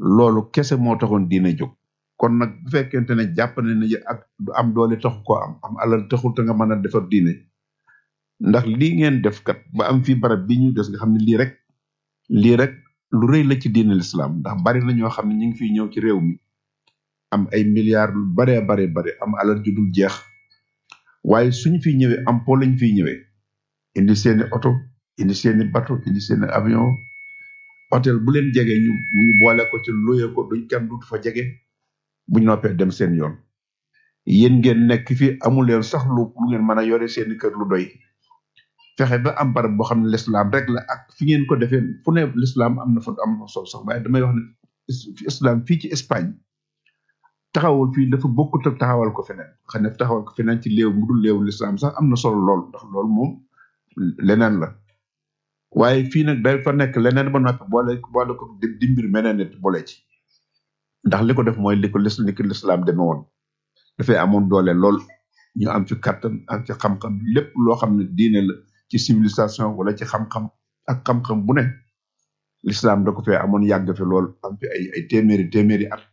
loolu kese moo taxoon diine jóg kon nag bu fekkente ne jàpp ne ne ak du am doole taxu koo am am alal taxul te nga mën a defar diine ndax lii ngeen def kat ba am fii barab bi ñu des nga xam ne lii rek lii rek lu rëy la ci diine l'islam ndax bari na ñoo xam ne ñu ngi fiy ñëw ci réew mi am ay milliards lu baree bare bare am alal ju dul jeex waaye suñu fiy ñëwee am po lañ fiy ñëwee indi seeni oto indi seeni bateau indi seeni avion hôtel bu leen jege ñu ñu boole ko ci luye ko duñ kenn dut fa jege buñ noppee dem seen yoon yéen ngeen nekk fi amul leen sax lu lu ngeen mën a yore seeni kër lu doy fexe ba am barab boo xam ne l'islam rek la ak fi ngeen ko defee fu ne l'islam am na fa am na solo sax waaye damay wax ne islam fii ci Espagne taxawal fii dafa bokkut ak taxawal ko feneen xam ne taxawal ko feneen ci léew mu dul léewu l'islam sax am na solo lool ndax loolu moom leneen la waaye fii nag day fa nekk leneen ba noppi boole boole ko di di mbir meneen nit boole ci ndax li ko def mooy li ko lis li ko l'islam demee woon dafay amoon doole lool ñu am ci kattan am ci xam-xam lépp loo xam ne diine la ci civilisation wala ci xam-xam ak xam-xam bu ne l'islam da ko fee amoon yàgg fi lool am fi ay ay téeméeri téeméeri at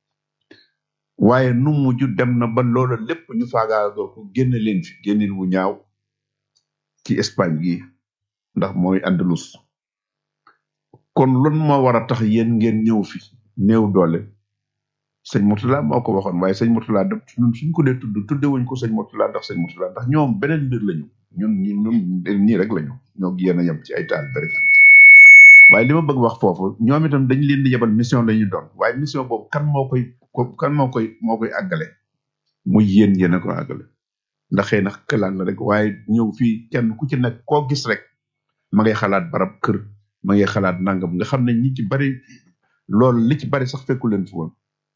waaye nu mujj dem na ba loola lépp ñu faagaagal ko génne leen fi génnin wu ñaaw ci Espagne gi ndax mooy Andalus kon loolu moo war a tax yéen ngeen ñëw fi néew doole sëñ Murtala moo ko waxoon waaye sëñ Murtala da ñun suñ ko dee tudd tudde wuñ ko sëñ Murtala ndax sëñ Murtala ndax ñoom beneen mbir lañu ñun ñi ñun nii rek lañu ñoo yéen a yem ci ay taal rek waaye li ma bëgg wax foofu ñoom itam dañ leen di yebal mission la ñu doon waaye mission boobu kan moo koy ko- kan moo koy moo koy àggale muy yéen yéen a ko àggale ndax xëy na këlaan la rek waaye ñëw fii kenn ku ci nekk koo gis rek ma ngay xalaat barab kër ma ngay xalaat nangam nga xam ne ñi ci bari loolu li ci bari sax fekku leen fi woon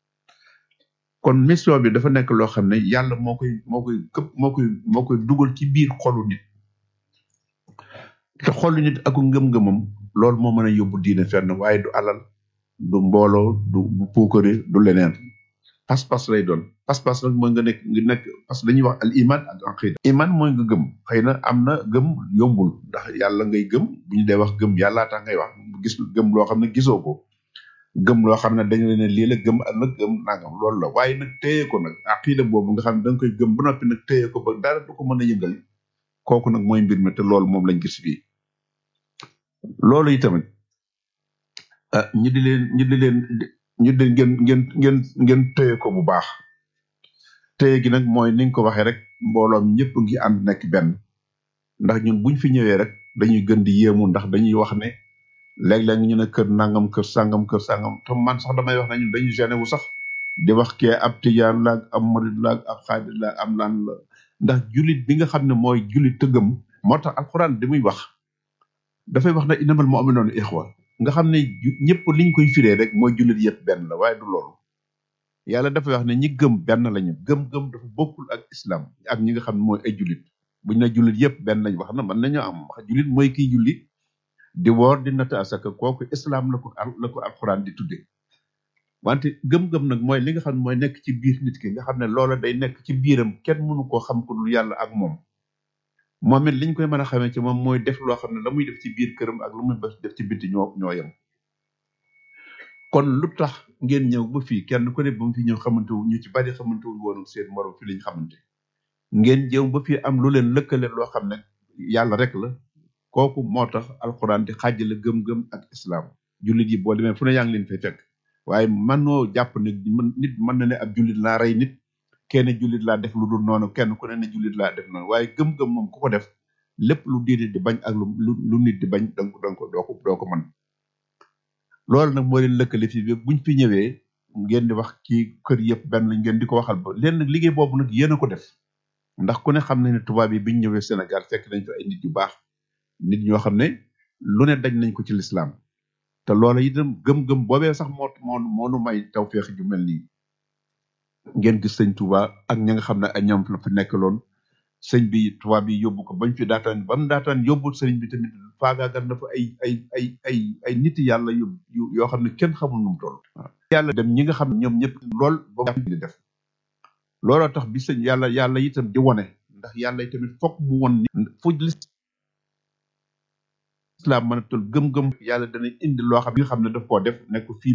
kon mission bi dafa nekk loo xam ne yàlla moo koy moo koy këpp moo koy moo koy dugal ci biir xolu nit te xolu nit aku ngëm-ngëmam loolu moo mën a yóbbu diine fenn waaye du alal du mbooloo du du puukare du leneen pas-pas lay doon pas-pas nag mooy nga nekk nga nekk parce que dañuy wax al iman ak aqida iman mooy nga gëm xëy na am na gëm yombul ndax yàlla ngay gëm bu ñu dee wax gëm yàllaa tax ngay wax gis gëm loo xam ne gisoo ko gëm loo xam ne dañu ne lii la gëm ak nag gëm nangam loolu la waaye nag téye ko nag aqida boobu nga xam ne da nga koy gëm ba noppi nag téye ko ba dara du ko mën a yëngal kooku nag mooy mbir mi te loolu moom lañ gis fii loolu itamit ah ñu di leen ñu di leen ñu di ngeen ngeen ngeen ngeen téye ko bu baax téye gi nag mooy ni nga ko waxee rek mbooloom ñëpp ngi ànd nekk benn ndax ñun buñ fi ñëwee rek dañuy gën di yéemu ndax dañuy wax ne léeg-léeg ñu ne kër nangam kër sangam kër sangam te man sax damay wax ne ñun dañuy gêné wu sax di wax kee ab tijaan la ak ab murid la ak ab xaadir la ak am lan la ndax julit bi nga xam ne mooy julit tëggam moo tax alxuraan di muy wax dafay wax ne innamal mu'minuuna ixwa nga xam ne ju- ñëpp liñ koy firee rek mooy jullit yëpp benn la waaye du loolu yàlla dafay wax ne ñi gëm benn lañu gëm-gëm dafa bokkul ak islam ak ñi nga xam ne mooy ay jullit buñ ne jullit yëpp benn lañ wax na mën nañoo am wax jullit mooy kiy julli di woor di natt asaka kooku islam la ko al la ko alxuraan di tudde wante gëm-gëm nag mooy li nga xam ne mooy nekk ci biir nit ki nga xam ne loola day nekk ci biiram kenn mënu koo xam ko dul yàlla ak moom moom it liñ koy mën a xamee ci moom mooy def loo xam ne la muy def ci biir këram ak lu muy def ci biti ñoo ñoo yem kon lu tax ngeen ñëw ba fii kenn ku ne ba mu fi ñëw xamante wu ñu ci bari xamante wu woon ak seen morom fi lañ xamante ngeen jëw ba fii am lu leen lëkkale loo xam ne yàlla rek la kooku moo tax alxuraan di xaajale gëm-gëm ak islam jullit yi boo demee fu ne yaa ngi leen fay fekk waaye manoo jàpp ne mën nit mën na ne ab jullit laa rey nit kenn jullit laa def lu dul noonu kenn ku ne ne jullit laa def noonu waaye gëm-gëm moom ku ko def lépp lu diine di bañ ak lu lu lu nit di bañ danga ko danga ko doo ko doo ko mën loolu nag moo leen lëkkale fii ba buñ fi ñëwee ngeen di wax ci kër yëpp benn lañ ngeen di ko waxal ba leen nag liggéey boobu nag yéen a ko def ndax ku ne xam na ne tubaab yi biñ ñëwee Sénégal fekk nañ fi ay nit yu baax nit ñoo xam ne lu ne daj nañ ko ci lislaam te loola itam gëm-gëm boobee sax moo moo moo nu may tawféex ju mel nii ngeen gis sëñ Touba ak ña nga xam ne ay ñoom la fi nekkaloon sëñ bi tubaab bi yóbbu ko bañ fi daataan ba mu daataan yóbbu sëriñ bi tamit faagaagal na fa ay ay ay ay ay nit yàlla yu yu yoo xam ne kenn xamul nu mu toll. waaw yàlla dem ñi nga xam ne ñoom ñëpp lool ba mu di def looloo tax bi sëñ yàlla yàlla itam di wone ndax yàlla tamit fokk mu won ni fu lislaam mën a toll gëm-gëm yàlla dana indi loo xam ne nga xam ne daf koo def nekk fii